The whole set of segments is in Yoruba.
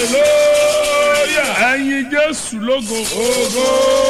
hallelujah. ẹ̀yin jésù lógo Ogo.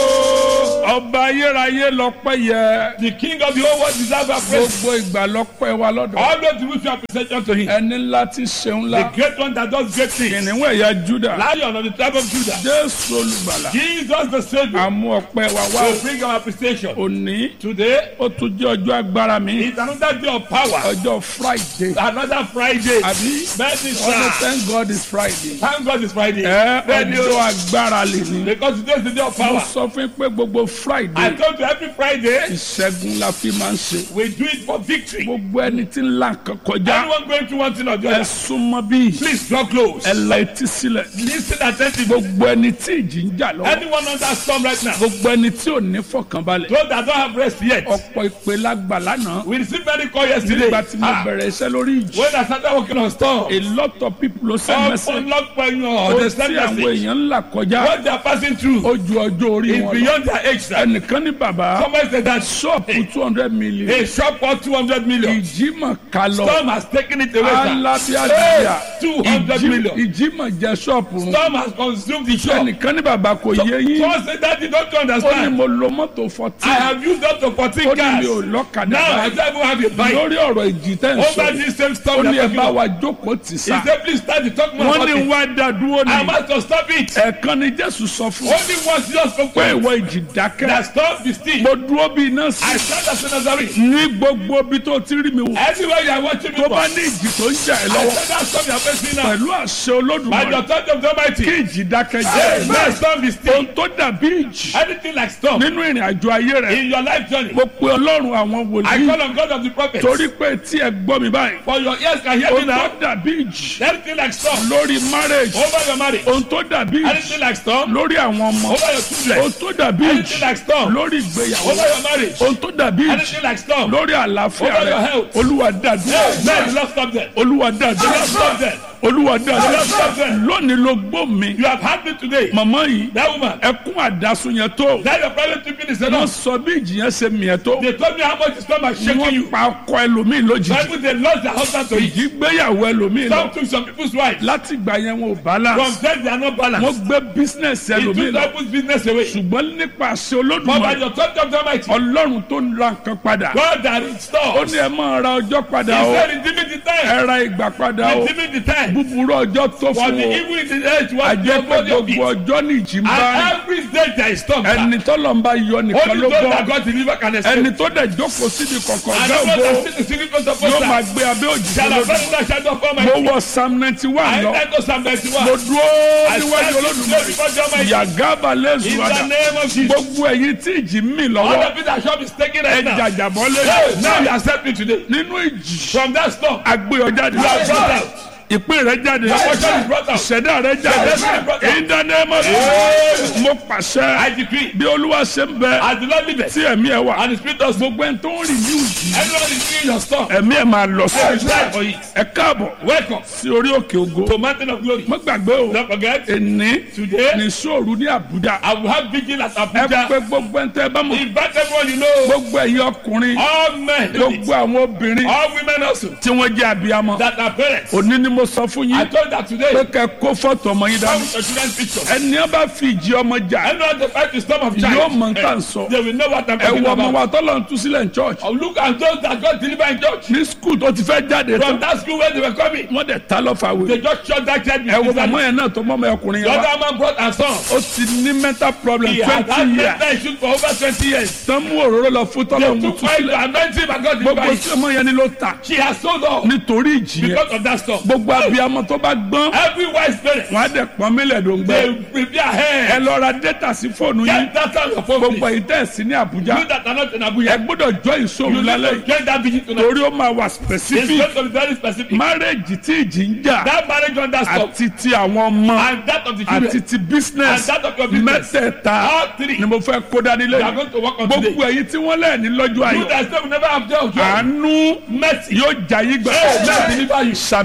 ọba ayérayé lọ́pẹ́ yẹ The king of the whole world deserves our praise. gbogbo ìgbà lọ́pẹ́ wa lọ́dọ̀ Always we show appreciation to him. ẹni ńlá ti ṣeun The ńlá great one that does great things. kìnìún ẹ̀yà juda Lion of the tribe of Judah. jésù olùgbàlà Jesus the Savior. àmú ọpẹ́ wa wá will bring our appreciation. òní Today ó tún jẹ́ ọjọ́ agbára mi is another day of power. ọjọ́ friday Another Friday. àbí Bẹ́ẹ̀ni ọdún sá. thank god is friday Thank God it's Friday. ẹ Bẹ́ẹ̀ni ọjọ́ o. agbára lè ní Because today is the day of mo power. sọ fún yín pé gbogbo I friday told you every Friday ìṣẹ́gun la fi máa ń ṣe we do it for victory. gbogbo ẹni tí ń la nǹkan kọjá Anyone going through one thing or the ẹ other, súnmọ́ bí please draw close. ẹ la etí sílẹ̀ Listen attentively. gbogbo ẹni tí ìjì ń jà lọ́wọ́ Anyone under storm right now, gbogbo ẹni tí ò ní fọkànbalẹ̀ those that don't have rest yet, ọ̀pọ̀ ìpè lágbà lánàá we received many call yesterday. nígbà tí mo Ah, bẹ̀rẹ̀ iṣẹ́ lórí ìjì when I started working on storm, a lot of people ló send message ọ̀pọ̀lọpọ̀ èèyàn ó understand tí àwọn message. èèyàn ń là kọjá What they are passing through ó ju ọjọ́ orí is wọn lọ beyond their age. sir. ẹnìkan ní bàbá Somebody said that ṣọ́ọ̀pù two hundred million a shop worth 200 million. ìjì mà ká lọ Storm has taken it away. sir. alábíàdìyà Two hundred million. ìjì mà jẹ ṣọ́ọ̀pù run Storm has consumed the shop. ẹnìkan ní bàbá kò yé yín Someone said that you don't ó ní understand. mo lo mọ́tò I fourteen have used up to 14 ó ní cars. mi ò lọ́kadà Now I báyìí don't even have a bike. lórí ọ̀rọ̀ ìjì tẹ́ ń sọ Over this same ó storm ní that ẹ bá I'm wa jókòó tì He sá said, please start the talk more wọ́n about ní it. wá dá dúró I ní must to stop it. ẹ̀ẹ̀kan ni jésù sọ fún Only once just spoke pé to ìwọ ìjì dákẹ́ that stop the still. mo dúró bí iná sí I stand as a Nazarene. ní gbogbo ibi tó ti rí mi wò Anywhere you are watching me tó from, bá ní ìjì tó ń jà ẹ́ I lọ́wọ́ stand that storm you are facing now. pẹ̀lú àṣẹ By olódùmarè the authority of the kí Almighty. ìjì dákẹ́ Hey, jẹ́ may storm be still. ohun tó dàbí ìjì Anything like storm nínú ìrìn àjò ayé rẹ̀ in your life journey. mo pe ọlọ́run àwọn I wòlíì call on God of the prophets. torí pé tí ẹ gbọ́ mi báyìí For your ears can hear me ohun tó now. dàbí ìjì Anything like storm lórí marriage over your marriage. ohun tó dàbí ìjì Anything like storm lórí àwọn ọmọ over your children. ohun tó dàbí Anything ìjì like storm lórí ìgbéyàwó over your marriage. ohun tó dàbí ìjì Anything like storm. lórí àlàáfíà Over your rẹ health. olúwa dàdúrà Hey, man, love stop them. olúwa dàdúrà Love stop them. olúwa dàdúrà Love stop them. lónìí ló gbó mi You have had me today. màmá yìí That woman. ẹkún àdásùn yẹn tó That your private people is wọ́n enough. sọ bí ìjì yẹn ṣe mìíràn tó They told me how much the storm has shaken you. wọ́n pa ọkọ ẹlòmíì lójijì Bible they lost their husband to it. ìjì gbéyàwó ẹlòmíì lọ Some took some people's wives. láti ìgbà yẹn wọn ò From balance them they are not wọ́n balanced. gbé bísínẹ́sì He ẹlòmíì took lọ people's business away. ṣùgbọ́n nípa àṣẹ But by olódùmarè the authority of the Almighty, ọlọ́run tó ń ra nǹkan padà God that ó restores. ní ẹ máa ra ọjọ́ padà He o said, redeeming the time. ẹ ra ìgbà padà o Redeeming the time. búburú ọjọ́ tó For fún the o evil in the age was the àjẹpẹ́ body of gbogbo it. ọjọ́ ní ìjì ń bá rìn And every day there is storm. sir. ẹni tọ́lọ̀ ń bá yọ nìkan Only ló those gbọ́ that God deliver can escape. ẹni tó dẹ̀ jókòó síbi kọ̀kọ̀ And ọ̀gá those ògo that see the secret place of yóò máa Most gbé abẹ́ òjì shall have lódò found that shadow of mo Almighty. wọ psalm ninety one I lọ enter Psalm 91. mo dúró I níwájú stand olódùmarè before the Almighty. yàgàbà lẹ́sùn In àdá the name of Jesus. gbogbo ẹ̀yin tí ìjì ń mì All lọ́wọ́ the people that shop is taking ẹ right now. jàjàbọ́ Hey, now you lé accept me today. nínú ìjì From that storm, agbéyọ jáde you are brought out. ìpín rẹ jáde Your portion is brought out. ìṣẹ̀dá rẹ Your destiny is brought jáde out. in the name of Jesus mo pàṣẹ I decree, bí olúwa ṣe ń bẹ as the Lord liveth, tí ẹ̀mí ẹ̀ wà and the Spirit does move, gbogbo ẹni tó ń rìn ní ìjì everyone is seeing your storm. ẹ̀mí ẹ̀ máa lọ There is sí life for it. ẹ káàbọ̀ Welcome sí orí òkè ògo to Mountain of Glory. mo gbàgbé o Don't forget, èní today ní sóòrù ní àbújá I will have vigil at ẹ Abuja. pé gbogbo ẹni tẹ́ ẹ bá mọ̀ Invite everyone you know, gbogbo ẹ̀yin ọkùnrin all men, gbogbo àwọn obìnrin all women also, tí wọ́n jẹ́ abiyamọ that are parents. òní ni mo sọ fún I yín told that today, pé kẹ́ kó fọ́tò ọmọ yín come dání with your children's picture. ẹni ẹ bá fi ìjì ọmọ jà Anyone that fight the storm of yóò child, mọ nǹkan sọ they will know what I'm ẹ talking wọ ọmọ about. wa tọ́lọ̀ ń tú sílẹ̀ ní church Oh, look at those that got delivered in church. ní skul tó ti fẹ́ jáde From tán that school where they were coming, wọ́n dẹ̀ ta lọ́fà they wẹ̀ just shot that child. ẹ wo with màmá the yẹn náà tó mọ́ ọmọ ọkùnrin yẹn wá other man brought her son. ó ti ní mental problem He had had twenty years mental issues for over 20 years. tán mú òróró lọ fún tọ́lọ̀ ń They tú took oil sílẹ̀ to anoint him and got gbogbo delivered. tí ọmọ yẹn ni ló ta She has sold all nítorí ìjì yẹn because of that storm. gbogbo abiyamọ tó bá gbọ́n Every wise parent, wọn á dẹ̀ pọ́n mílẹ̀ dò ń gbẹ they prepare ẹ hair. lọ ra data sí fóònù yín Get that on your phone, gbogbo please. èyí tẹ̀ sí ní àbújá You that are not in ẹ Abuja, gbọ́dọ̀ jọ ìṣòro you need lálẹ́ to yìí get that vigil tonight. torí ó máa wà It's specific going to be very specific. marriage tí ìjì ń jà That marriage under storm àti ti àwọn ọmọ and that of the àti children ti business and that of your business. mẹ́tẹ̀ẹ̀ta All three. ni mo fẹ́ kó dání We are lẹ́yìn going to work on today. gbogbo èyí tí wọ́n lẹ́ẹ̀ni lọ́jọ́ You ayọ̀ that say we never have joy of joy. àánú Mercy. yóò jà yí gbà Hey, mercy deliver you. sàmì sókè o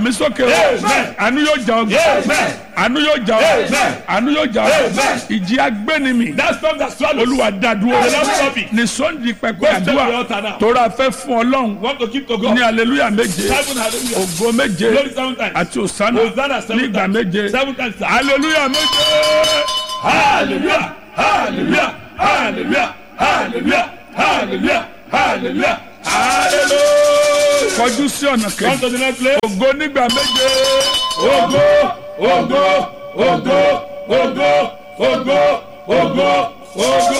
Amen. àánú yóò jà ọ́ Amen. àánú yóò jà ọ́ Amen. àánú yóò jà ọ́ Amen. ìjì agbénimì That storm that swallows. olúwa dádúró The Lord stop it. ní sunday pẹpẹ Go straight to the àdúrà altar now. tóra fẹ́ fún ọlọ́run Want to keep to God. ní aleluya méje Seven hallelujah. ògo méje Glory seven times. àti òsánà Hosanna seven nígbà times. méje Seven times. sir. aleluya méje Hallelujah. Hallelujah. Hallelujah. Hallelujah. Hallelujah. Hallelujah. Hallelujah. kọjú sí ọ̀nà Come kejì to the next place. ògo nígbà méje Ogo, ogo, ogo, ogo, ogo, ogo, ogo.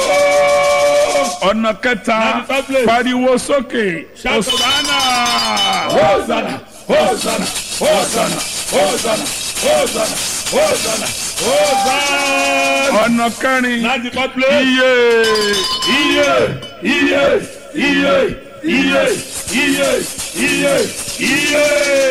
ọ̀nà kẹta Now the third place. pariwo sókè Shout to òsánà Hosanna, Hosanna, Hosanna, Hosanna, Hosanna, Hosanna, Hosanna. ọ̀nà kẹrin Now the fourth place. iye Iye, iye, iye, iye, iye, iye, iye.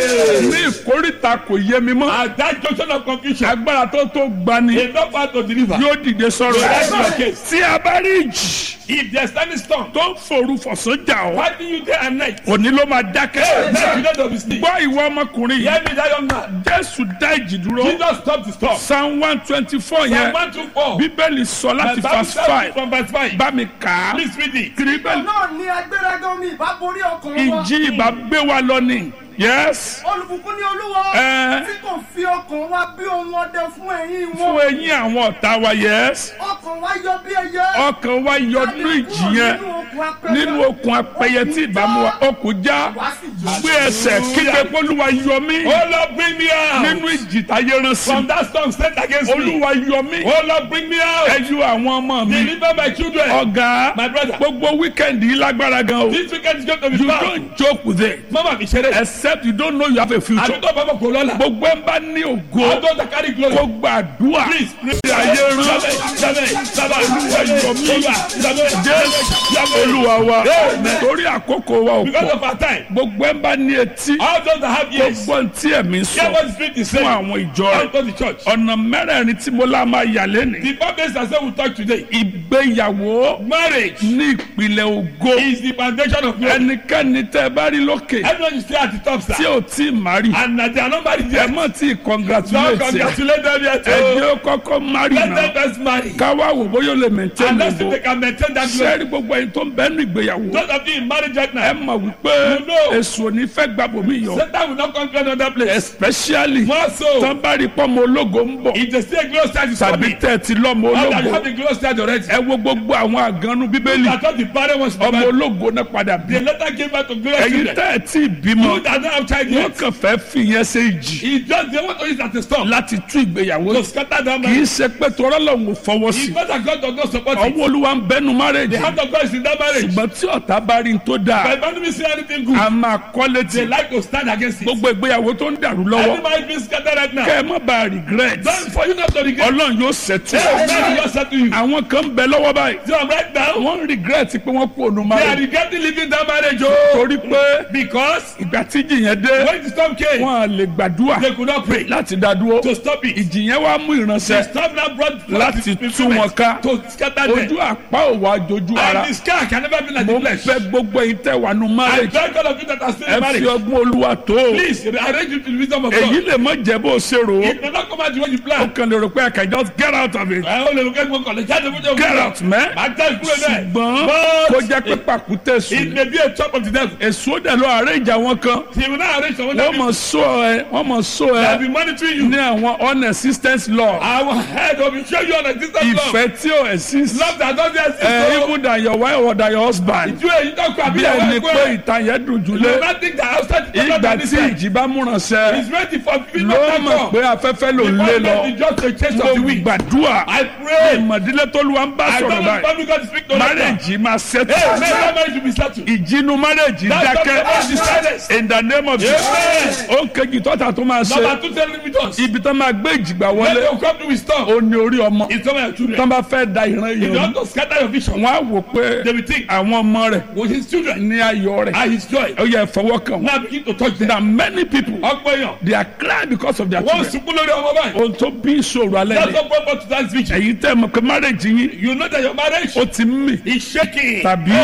ní ìkórìtà kò yé mi mọ́ At that junction of confusion, agbára tó tó gbani enough part to deliver. yóò dìde sọ̀rọ̀ That's your ẹ̀ case. tí a bá rí ìjì If there's any storm tó ń forú fọ̀sán jà ọ́ fighting you day and night, òní ló máa dákẹ́ let you know to be sleep. gbọ́ ìwọ ọmọkùnrin yìí Hear me, that young man. jésù dá ìjì dúró Jesus stop the storm. psalm one twenty four Psalm yẹn one two four. bíbélì sọ láti The Bible verse says five from verse five. bá mi kà á Please read it. bíbélì náà ni agbéraga omi ìbá borí ọkàn wa. ìjì ìbá gbé wa lọ ni yes olùbùkún ní olúwa Ẹ. tí kò fi ọkàn wa bí ohun ọdẹ fún ẹ̀yìn fún wọn. eyín àwọn ọ̀tá wa yes ọkàn wa yọ bí ẹyẹ. ọkàn wa yọ nínú ìjì yẹn nínú okùn apẹyẹ tí ìbámu wa okùn já wá sí jù. gbé ẹsẹ̀ kígbe pólúwa yọ mí Oh Lord, bring me out. nínú ìjì táyé rán sí From that storm sent against me. olúwa yọ mí Oh Lord, bring me ẹ out. yọ àwọn ọmọ mi Deliver my children. ọ̀gá My brother. gbogbo wíkẹ́ndì yìí lágbára gan o This weekend is going to be you fun. don't joke with it Mama mi ṣeré. except you don't know you have a future Àdúgbò bàbá kò lọ́la. gbogbo ẹ̀ ń bá ní ògo Àdúgbò that carry glory. kó gbàdúrà Please, please. tí ayé rán Sábẹ̀, sábẹ̀, sábẹ̀. olúwa yọ mí Olúwa, sábẹ̀. jésù olúwa wa torí àkókò wa ò Because pọ̀ of our time. gbogbo ẹ̀ ń bá ní etí All those that have ears. gbogbo tí ẹ̀mí Hear sọ what the Spirit is fún saying. àwọn ìjọ rẹ̀ Out of the church. ọ̀nà mẹ́rẹ̀ẹ̀rin tí mo lá máa yà lẹ́nìí The purpose I said we talk today. ìgbéyàwó Marriage ní ìpìlẹ̀ ògo is the foundation of glory. ẹnikẹ́ni tẹ́ ẹ bá rí lókè Everyone is still at the top, tí sir. ò tí ì má rí And uh, they are not married ẹ yet. mọ̀ tí ì So congratulate ẹ congratulate them yet. ẹ oh. jẹ́ ó kọ́kọ́ má rí Let náà them first marry. káwá wò bóyá ó lè maintain And let's see ògo if they can maintain that glory. sẹ́ẹ̀rì gbogbo ẹni tó ń bẹ́ẹ̀ ní ìgbéyàwó Those of you in marriage right ẹ now, mọ̀ wípé You know. èso ní fẹ́ gbàbọ̀ yọ Satan will not conquer another place. especially More so, tán bá rí pọ́nmọ ológo ń bọ̀ if they see a glorious child is tàbí coming, tẹ̀ ti lọ́mọ or that you ológo have a glorious child already, ẹ wo gbogbo àwọn àgànnú bíbélì I thought the parent was ọmọ the ológo náà padà bí They later gave birth to glorious ẹ̀yin children. tẹ́ ẹ̀ tí ì bímọ You that don't have child wọ́n yet, kàn fẹ́ fìyẹn ṣe ìjì he just they want to use as a storm láti tú ìgbéyàwó to scatter that kì í man. ṣe pé torọ́ lòun ò fọwọ́ sí It's not that God does not support it. ọwọ́ olúwa ń bẹnu márèjì The hand of God is in that marriage. ṣùgbọ́n tí ọ̀tá bá rí n tó dáa But if enemy see anything good, a máa kọ́ létí they like to stand against it. gbogbo ìgbéyàwó tó ń dàrú lọ́wọ́ Every marriage being scattered right now. kẹ́ ẹ má bàa regret Don't for you not to regret. ọlọ́run yóò ṣètò Hey, man, just said to you. àwọn kan bẹ lọ́wọ́ báyìí So right now, wọ́n regret pé wọ́n kú ònú they are márèjì regretting leaving that marriage. Oh, torí pé because ìgbà tí ìjì yẹn dé when the storm came, wọn à lè gbàdúrà they could not pray láti dá dúró to stop it. ìjì yẹn wá mú The ìránṣẹ́ storm now brought Láti tú wọn ká. to scatter ojú them. àpá òwò àjòjú ara And the sky can never be like mo the flesh. fẹ́ gbogbo yìí tẹ́ wà nù I márèjì beg all of you that are still ẹ in fi marriage. ọgbọ́n olúwa tó o Please arrange it to the wisdom of èyí God. lè mọ jẹ́ bó o ṣe rò ó It may not come out the way you ó plan. kàn lè rò pé I can just get out of it Ẹ ó lè lo kẹ́kọ̀ọ́ kọ̀lẹ̀ jáde fún jẹ́ get out mẹ́ Màá já ìkúrò náà. ṣùgbọ́n But kó jẹ́ pé pàkúté It sùn may be a chop of the devil. èso dẹ̀ lọ àárẹ̀ ìjà wọn kan He will not arrange someone wọ́n that mọ̀ sọ ẹ wọ́n mọ̀ sọ will ẹ be monitoring you. ní àwọn unexistence law Our head will be show you on a distant love. ìfẹ́ tí ò exist Love that doesn't exist. ẹ so even than your wife or than your husband Ìjú èyí tó kọ àbí bí ìyàwó ẹni ẹ̀kọ́ pé ẹ̀. ìtàn yẹn dùn You jùlé will not think that outside the ìgbà tí inside. ìjì bá múránṣẹ́ He's ready for people ló that mọ̀ come. pé afẹ́fẹ́ ló ń lé Because lọ it's just a chase mo of the wind. gbàdúrà I pray. ìmọ̀dílé tó lu wa ń bá I sọ̀rọ̀ don't know báyìí if God speak to that. márèjì máa ṣètò Hey, man, that marriage will be settled. ìjínú márèjì That's not the dákẹ́ silence. in the name of Jesus Amen. ó ń kejì tọ́ta tó máa ṣe Number two, tell me with us. ibi tó máa gbé ìjìgbà When wọlé they come to wisdom, ó ní orí ọmọ it's some of your tó children. bá fẹ́ da ìran If you yẹn want to scatter your vision, wọ́n á wò pé they will think, àwọn ọmọ rẹ̀ with his children ní ayọ̀ rẹ̀ and his joy. ó yẹ fọwọ́ kàn wọ́n Now begin to touch them. na many people Ọgbọ́n èèyàn. they are crying because of their Wọ́n children sunkún lórí ọmọ báyìí. ohun tó bí ìṣòro alẹ́ That's ni what brought to that vision. ẹ̀yin tẹ́ mọ̀ pé márèjì yín You know that your marriage ó ti ń mì is shaking. tàbí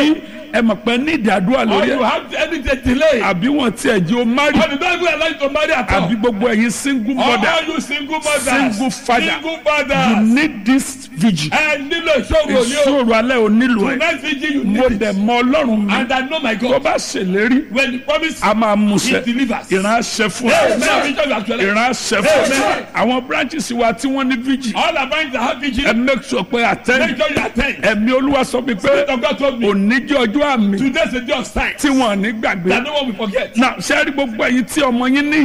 ẹ mọ̀ pé ní ìdádúrà or lórí you ẹ̀ have any delay, àbí wọn tiẹ̀ jẹ́ o mari or the devil will allow you to marry at all. àbí gbogbo ẹ̀yin single Or mother all you single mothers, Single father. single you fathers, need this vigil ẹ nílò ìṣòro ni o. ìṣòro alẹ́ ò nílò ẹ̀ Tonight vigil you mo need dẹ̀ it. mọ ọlọ́run mi And I know my tó God. bá ṣèlérí When he promise, a máa mú he ṣẹ delivers. ìran aṣẹ fún Amen. ẹ Vision you actually. ìran aṣẹ fún ẹ Amen. àwọn branches wa tí wọ́n ní vigil All our friends that have vigil, ẹ make sure pé attend make sure you attend. ẹ̀mí olúwa sọ mi pé Spirit of God told me, òní jẹ́ ọjọ́ àmì today's a day of signs tí wọ́n ní gbàgbé that no one will forget. náà ṣe é rí gbogbo ẹ̀yin tí ọmọ yín ní